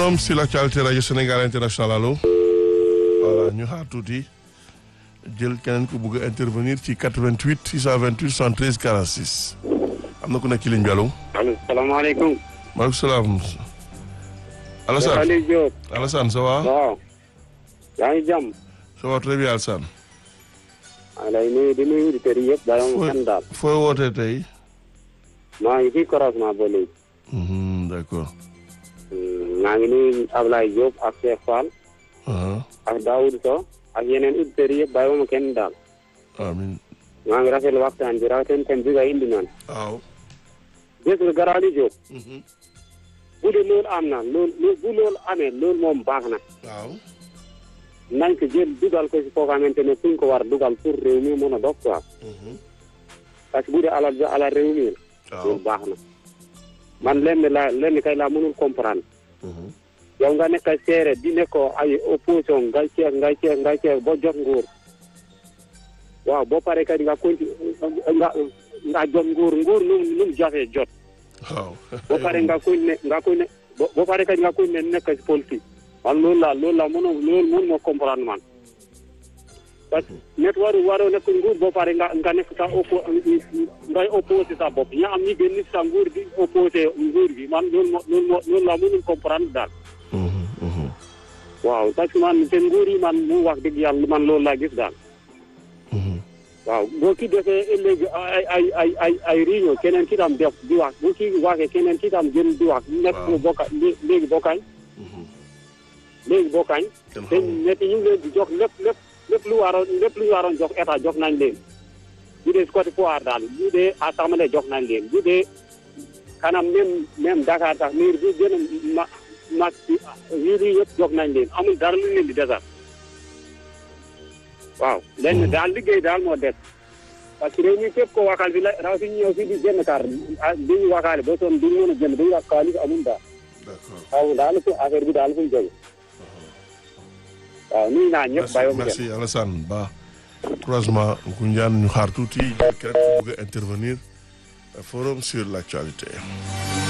forum sur l'actualité radio Sénégal international allo voilà ñu xaar tuuti jël keneen ku bugg a intervenir ci 88 628 73 46 am na ku nekk ci ligne bi allo. allo salaamaaleykum. maaleykum salaam. Alassane Aliou Diop. Alassane ça va. waaw. yaa ngi jàmm. ça va très bien Alassane. maa ngi lay nuyu di nuyu auditeurs yi yëpp bàyyi ma kenn daal. fooy wootee tey. maa ngi fii croisement ba léegi. Mhm, d'accord. maa ngi nuyu Ablaye Diop ak Cheikh Fall ah ak Daoud Sow ak yeneen auditeurs yi yëpp bàyyi ma kenn daal. amiin. maa ngi rafetlu waxtaan bi rawatina thème bi nga indi noonu. waaw. gis nga garaaw li Diop. Mhm, bu dee loolu am na loolu bu loolu amee loolu moom baax na. waaw. nañ ko jël dugal ko si foo xamante ne fuñ ko war dugal pour réew mi mën a dox quoi. Mhm, parce que bu dee alal ja alal réew mi la. waaw. loolu baax na. man lenn la lenn kay laa mënul comprendre. Mhm, yow nga nekk seere di nekkoo ay opposition ngay ceex ngay ceex ngay ceex ba jot nguur waaw boo paree kat nga conti nga nga jot nguur nguur nu mu nu mu jafee jot waaw. boo paree nga koy ne nga koy ne bo- boo paree kat nga koy ne nekk si politique man loolu la loolu la mënoo loolu mën moo comprendre man parce que net waru waroo nekk nguur boo paree nga nga nekk sa oppo ngay opposé sa bopp ña am ñi génn si sa nguur di opposé nguur gi man loolu moo loolu moo loolu la mënul comprendre daal Mhm, mhm, waaw parce que man seen nguur yi man mu wax dëgg yàlla man loolu laa gis daal mhm. waaw boo ki defee léegi ay ay ay ay ay réunion keneen ki tam def di wax bu ki waxee keneen ki tam jëm di wax nekk Waaw. bokka lé- léegi bokkañ Mhm. léegi bokkañ Kenn te xamul. ñetti ñu ngi leen di jox lépp lépp lépp lu waroon lépp lu ñu waroon jox état jox nañ leen bu dee si côté pouvoir daal bu dee assemblée jox nañ leen bu dee kanam même même Dakar tax miir bi gën a ma mag ci yii yi yëpp jox nañ leen amul dara lu leen di desal waaw lenn daal liggéey daal moo des parce que réew mi képp ko wakal bi la rawatina ñëw fii di jënd kar ah bi ñu wakaale ba soon duñu mën a jënd duñu wax xaalis amul daal D'accord. waaw daal fu affaire bi daal fu mu jóge waaw nuyu naa ñëpp merci bàyyi ma merci Alassane Ba croisement Ngoundiane ñu xaar tuuti jël keneen ku bëgg a intervenir forum sur l'actualité